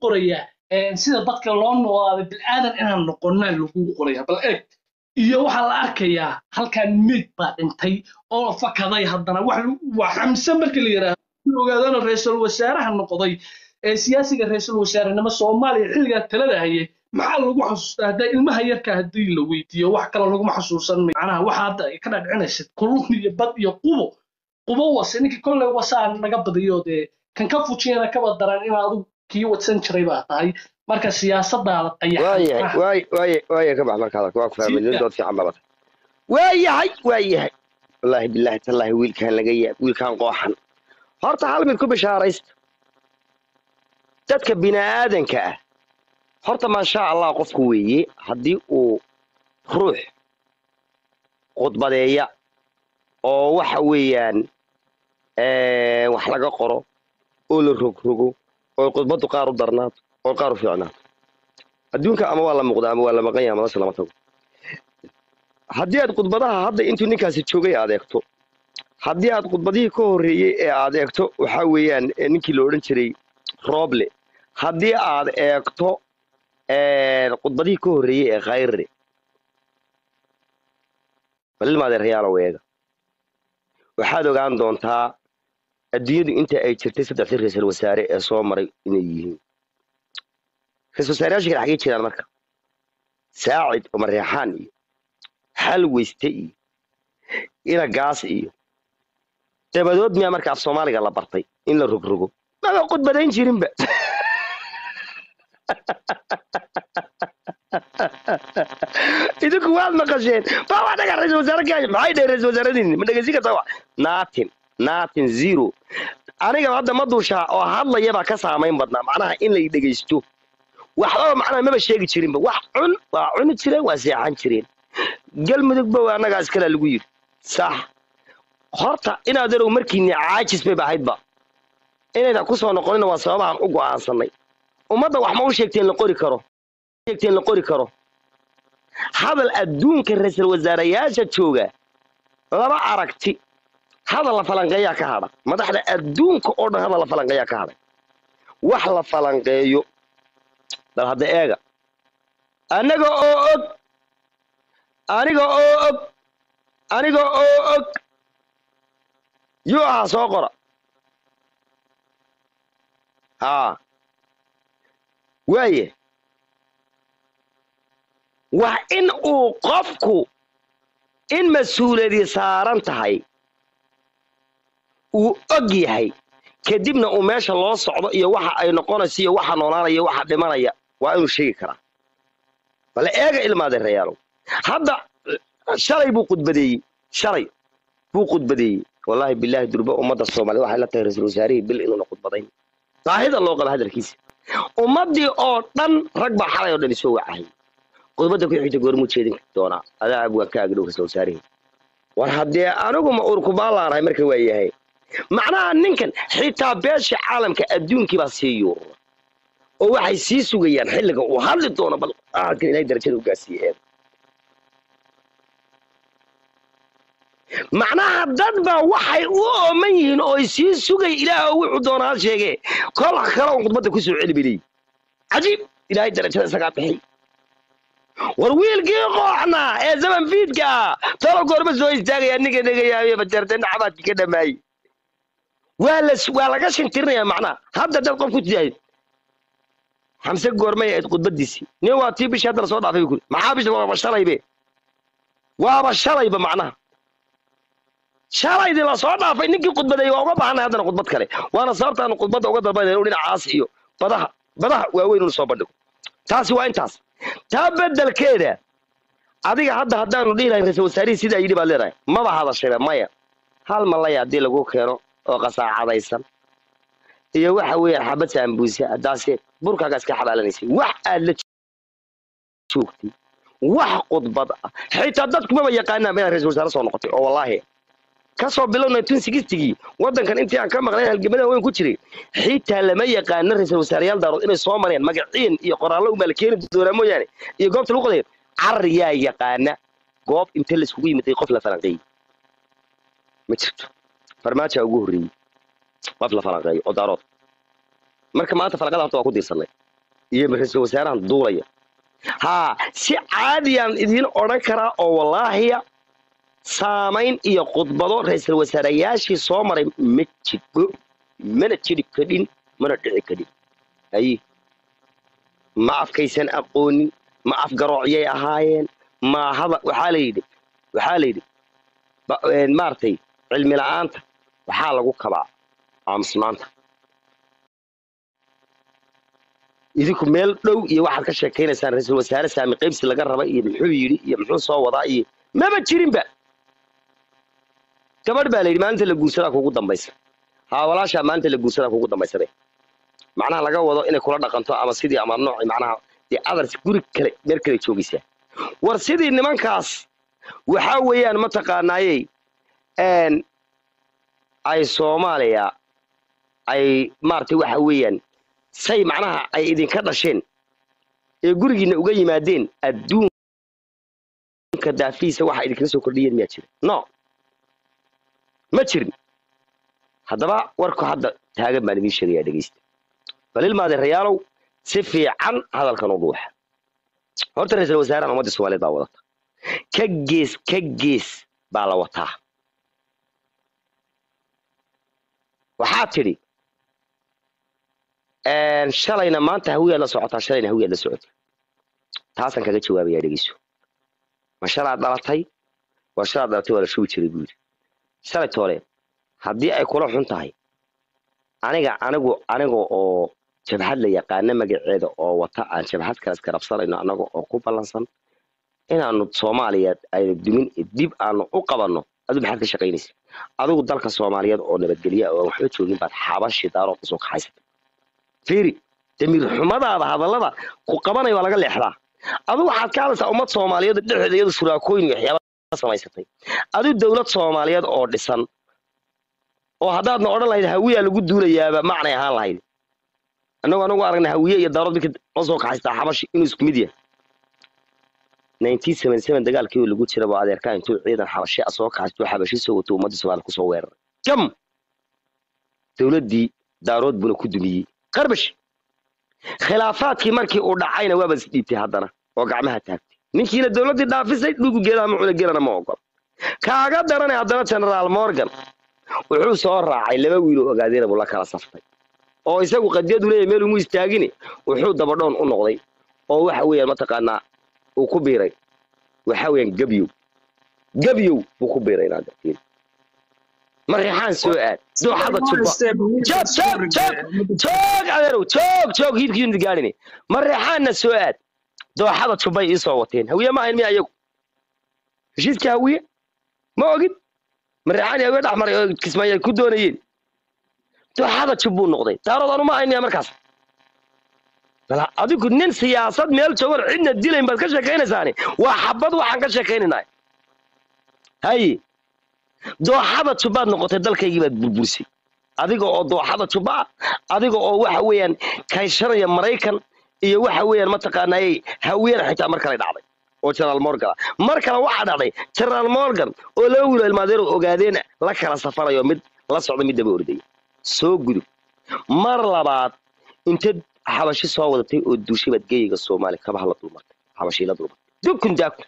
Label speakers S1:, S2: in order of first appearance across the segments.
S1: qorayaa een, sida dadka loo noolaaday bilaadan inaan noqonnaa lagu qorayaa bal eeg iyo waxaa la arkayaa halkan meyd baa dhintay oo fakaday haddana wax lagu- waa xamse marka la yidhaahdo ogaadana ra-iisul wasaaraha noqday ee siyaasiga ra-iisul wasaarenimo soomaaliya xilligaa talada hayay maxaa lagu xasuustaa hadda ilmaha yarka haddii la weydiiyo wax kale laguma xasuusan mayo. macnaha waxa hadda ay ka dhadhicinaysid kulun iyo bad iyo qubo qubo wase ninka kolley wasaa naga badiyo dee kan ka fujiyana kaba daran in adigu kii wadsan jiray baa tahay marka siyaasadaada
S2: waayahay
S1: qayaxan
S2: waay waay waaya ka bax marka hadalka waa ku fahmay nin dood fiican baa batay waayahay waayahay wallaahi bilaahi tallaahi wiilkaan laga yaab wiilkaan qooxan horta hal mid ku bishaaraysta dadka bini'aadanka ah horta maasha allah qofku weeye haddii uu ruux khudbadeeya oo waxa weeyaan eh, wax laga qoro oo la rogrogo oo khudbaddu qaar u darnaato oo qaar u fiicnaato adduunka ama waa la muuqdaa ama waa la maqan yahay madasha lama tago haddii aad khudbadaha hadda intuu ninkaasi joogay aad eegto haddii aad khudbadihii ka horreeyey ee aad eegto waxaa weeyaan eh, ninkii la odhan jiray rooble haddii aad eegto eh, khudbadihii ka horreeyey ee khayre balilmaadeerayaalo eega waxaad ogaan doontaa adduunyadu inta ay jirtay saddexdii ra-iisul wasaare ee soo maray inay yihiin ra-isul wasaareyaasha kale xaggee jiraan marka saacid umar reexaan iyo hal weyste iyo ina gaas iyo dabadood miyaa marka af soomaaliga la bartay in la rogrogo maba khudbadayn jirinba idinku waad maqasheen baa waa dhaga ra-isul wasaare kenya maxay dhaheen ra-isul wasaaradiini ma dhegeysin kartaa wa natin natin zero aniga hadda ma duushaa oo hadlaya baa ka saamayn badnaa macnaha in la dhegeysto waxbaba macnaha maba sheegi jirinba wax cun waa cuni jireen waa seexan jireen galmudugba waa annagaa iskala lagu yidhi sax horta inaad erow markiini caajis bay bahaydba inaydan ku soo noqonina waa sababahan u go'aansanay ummadda wax ma u sheegteen la qori karo sheegteen la qori karo hadal adduunka ra-iisul wasaarayaasha jooga laba aragti hadal la falanqeeyaa ka hadha madaxda adduunka oo dhan hadal la falanqeeyaa ka hadhay wax la falanqeeyo bal hadda eega anaga oo og aniga oo og aniga oo og yuu ahaa soo qora haa waaye waa in uu qofku in mas-uuliyadii saaran tahay uu og yahay kadibna uu meesha loo socdo iyo waxa ay noqonayso iyo waxa noolaanaya iyo waxa dhimanaya waa inuu sheegi karaa bale eega ilmaadeerayaalow hadda shalay buu khudbadeeyey shalay buu khudbadeeyey wallaahi bilaahi durba ummadda soomaaliyed waxay la tahay ra-iisul wasaarihii bil inuuna khudbadayn baahida loo qaba hadalkiisa ummaddii oo dhan rag baa xalay oo dhan isoo wacayay khudbadda ku xigta goormuu jeedin doonaa adaa abwaan ka agdhow ra-isul wasaarihii war haddee anigu ma urkubaalaanahay marka waa yahay macnaha ninkan xitaa beesha caalamka adduunkii baa sii yuurura oo waxay sii sugayaan xilliga uu hadli doono bal ahalkan ilahay darajada u gaarsiiye eed macnaha dad baa waxay u ooman yihiin oo ay sii sugay ilaah oo wuxuu doona ha sheege kol kale oo khudbadda ku soo celi bilay cajiib ilaahay darajada isagaa bixi war wiilkii qooxna ee zaman fiidka ah talo goorma soo istaagaya ninka dhegayaayo bajarta naxabaadki ka dhamaayey waa la waa laga shintirinayaa macnaha hadda dad qof ku tidahayd xamse goormay ahayd khudbadiisii nin waa tii bishii hadda lasoo dhaafay bu kuri maxaa bisha waaba shalaybe waaba shalayba macnaha shalaydii lasoo dhaafay ninkii khudbadeeyey waa uga baahanay haddana khudbad kale waana sababtaanu khudbadda uga dalbanayna inuu dhinacaas iyo badaha badaha waaweyn unu soo bandhigo taasi waa intaas taa beddelkeeda adiga hadda haddaanu dhihi lahayn ra-isul wasaarihii sidaa yidhi baad leedahay maba hadashayba maya hal malaya haddii lagu keeno oo qasaacadaysan iyo waxa weeyaan xabad saambuuse haddaase burkaaga iska xabaalanaysay wax aad la joogtay wax khudbad ah xitaa dadkumaba yaqaanaan inaad ra-isul wasaare soo noqotay oo wallaahi kasoo bilowna tun sigistigii waddankan intii aan ka maqlayn halgamada weyn ku jiray xitaa lama yaqaano ra-isul wasaareyaal daarood inay soo mareen magaciin iyo qoraallo unbaa la keeni doonaa mooyaane iyo goobta lagu qodayo carar yaa yaqaana goob inta laiskugu yimiday qof la falanqeeyey ma jirto farmaaja ugu horreeyey qof la falanqeeyo oo daarood marka maanta falanqada horta waa ku diirsanay iyo ra-iisul wasaarahan duulaya haa si caadiyaan idiin odhan karaa oo wallaahiya saamayn iyo khudbado ra-iisul wasaarayaashii soo maray ma jidho mana jiri kadhin mana dhici kadhin haye ma afkaysan aqoonin ma afgaroocyay ahaayeen ma hada waxaa la yidhi waxaa la yidhi ba- een, maaragtay cilmi la'aanta waxaa lagu kabaa aamusnaanta idinku meel dhow iyo waxaad ka sheekaynaysaan ra-iisul wasaare saami qaybsi laga raba iyo muxuu yidhi iyo muxuu soo wadaa iyo maba jirinba gabadh baa la yidhi maalinta la guursadaa kugu dambaysa haa walaashaa maalinta la guursadaa kugu dambaysabe macnaha laga wado inay kula dhaqanto ama sidii ama nooci macnaha dee adars guri kale meel kale joogaysaa war sidii nimankaas waxaa weeyaan mataqaanaayey een ay soomaaliya ay maaragtay waxa weeyaan say macnaha ay idinka dhasheen ee gurigiina uga yimaadeen adduunka daafihiisa waxa idinkaga soo kordhiyeen miyaa jira no ma jirin haddaba warku hadda taagan baan idiin sheegayaa dhegeysta bal ilmaade rayaalow si fiican hadalkan u dhuuxa horta ra-iisul wasaarahan ummadda soomaaliyeed baa wadata ka gees ka gees baa la wataa waxaa tidhi een, shalayna maanta hawiyaad la socotaa shalayna hawiyaad la socotay taasaan kaga jawaabayaa dhegeyso ma shalaad dhalatay waa shalaad dhalatay waa la shubi jiray buu yidhi shalay toole haddii ay kula xun tahay aniga anigu aniga oo jabhad la yaqaana magaceeda oo wata aan jabhad kale iska rabsanayno anaga oo ku ballansan inaanu soomaaliya aynu dumin dib aanu u qabanno adigu maxaad ka shaqaynaysa adigu dalka soomaaliyeed oo nabadgelya oo aan waxba joogin baad xabashi daarood usoo kaxaysatay fiiri damiir xumadaada hadallada ku qabanaya waa laga leexdaa adigu waxaad ka hadlaysaa ummad soomaaliyeed dhexdeeda iyadu shuraakooyin iyo waxyaaba samaysatay adigu dowlad soomaaliyeed oo dhisan oo haddaadna odhan lahayd hawiyaa lagu duulayaaba macnay ahaan lahayd annagu anagu aragna hawiye iyo daarood midka noo soo kaxaystaa xabashi inuu isku mid yahay 1977 dagaalkii oo lagu jiraba adeerkaa intuu ciidan xabashi ah soo kaxaysto xabashi soo wato ummadda soomaaliya kusoo weeraray jam dowladdii daarood buna ku dumiyey qarbash khilaafaadkii markii uu dhacayna waaba isdhiibtay haddana oo gacmaha taagtay ninkiina dowladdii dhaafisay dhugu geelaha ma cuna geelana ma ogol kaaga daranay haddana generaal morgan wuxuu soo raacay laba wiil oo ogaadeen buu la kala saftay oo isagu qadiyadu leeyahay meel umu istaagine wuxuu dabadhoon u noqday oo waxa weeyaan mataqaanaa uu ku biiray waxa weeyaan gebyow gebyow buu ku biiray inaad arkiin marixaan soo aad dooxada jubba joog joog joog joog adeerow joog joog hiidkii unid gaadhine marixaanna soo aad dooxada jubbay ii soo wateen hawiye ma ahayn miya iyagu heshiiska hawiye ma ogid marixaan iyo hawiye dhex maray oo kismaayo ay ku doonayeen dooxada jubbuu noqday daarood anu ma ahayn miya markaas bala adigu nin siyaasad meel joogan cidna dilayn baad ka sheekaynaysaani waa xabad waxaan ka sheekaynaynaa haye dooxada jubbaad noqotay dalkaygii baad burbursay adiga oo dooxada jubba ah adiga oo waxa weeyaan kayshanaya maraykan iyo waxa weeyaan mataqaanaayey hawiyana xitaa mar kale dhacday oo generaal morgan ah mar kale waxaa dhacday generaal morgan oo laba wiilo ilmaadeer oo ogaadeen la kala safarayo mid la socda mid daba ordaya soo gudub mar labaad inteed xabashi soo wadatay oo duushay baad geyiga soomaaliya kabaha la dulmartay xabashii la dulmartay dukun daakun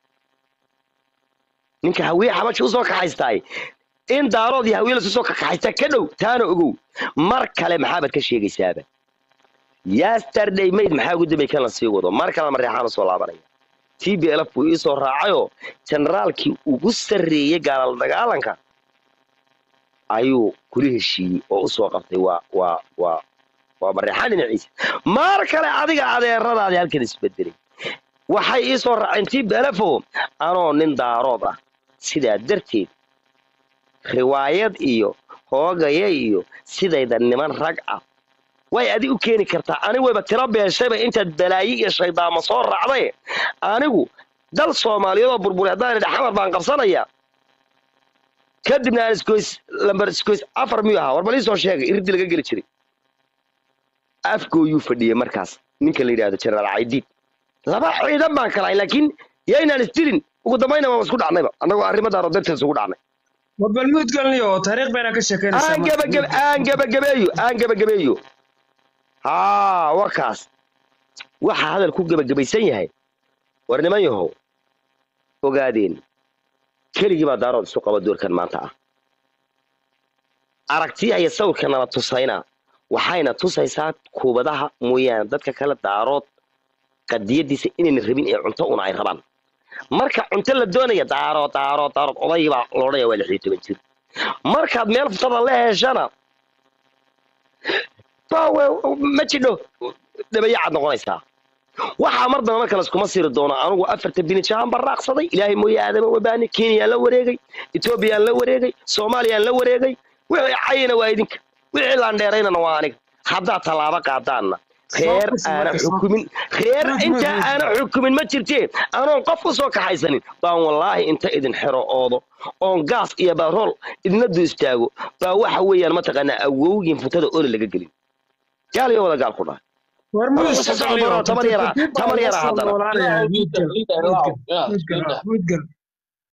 S2: ninka hawiye xabashi usoo kaxaystaay in daarood iyo hawiye lasu soo kaxaystaa ka dhow taana ogow mar kale maxaabaad ka sheegaysaaba yesterday mayd maxaa ugu dambay kan la sii wado mar kale mareexaan usoo laabanaya t b lf buu iisoo raacayoo generaalkii ugu sarreeyey gaalal dagaalanka ayuu kula heshiiyey oo usoo qabtay waa waa waa waa mareexaan dhinaciisa mar kale adiga adeeradaadii halkan isbedelay waxay ii soo raaceen tii belefo anoo nin daarood ah sidaa darteed riwaayad iyo hoogaya iyo sidayda niman rag ah way adi u keeni kartaa anigu wayba tiro beeshayba intaad balaayi iyo shaydaamo soo raacday anigu dal soomaaliyeed oo burburi haddaan idha xamar baan qabsanayaa kadibna aan isgoys lambar isgoys afar miyuu ahaa war bal ii soo sheegay iridii laga geli jiray afgooyuu fadhiyey markaas ninka la yidhahdo generaal caydiid laba ciidan baan kalahay laakiin yaynaan isdilin ugu dambayna waan isku dhacnayba annagoo arrimadaaro darteed isugu dhacnay
S3: warbalmuud galniyo taariikh bayna ka sheekeynaysaa
S2: aan gebagebe aan gebagabeeyo aan gebagabeeyo haa wakaas waxa hadal ku gebagabaysan yahay war niman yahow ogaadeen keligii baa daarood isu qaba doorkan maanta ah aragtiya iyo sawirka nala tusayna waxayna tusaysaa kuubadaha mooyaane dadka kale daarood qadiyadiisa inayna rabin ee cunto una ay rabaan marka cunto la doonaya daarood daarood daarood odaygii baa loodhaya waa lix iyo toban jir markaad meel futada la heshana bawe ma jidho dhabayacad noqonaysaa waxaa mar dambe marka laskuma siri doono anugu afarta binijahan baan raaqsaday ilaahay mooye aadama wabaani kenyaan la wareegay etoobiyaan la wareegay soomaaliyaan la wareegay wixii cayina waa idinka wixii laandheeraynana waa aniga haddaad tallaabo qaadaanna reer aana xukumin reer inta aana xukumin ma jirtee anoon qof u soo kaxaysanin baan wallaahi inta idin xero oodo oon gaas iyo barool idina du istaago baa waxa weeyaan mataqaanaa awowgiin futada oli laga gelin gaal iyo wada gaal ku dhahay
S3: war
S2: Tamar yara- tamar yara haddana.
S3: mudgal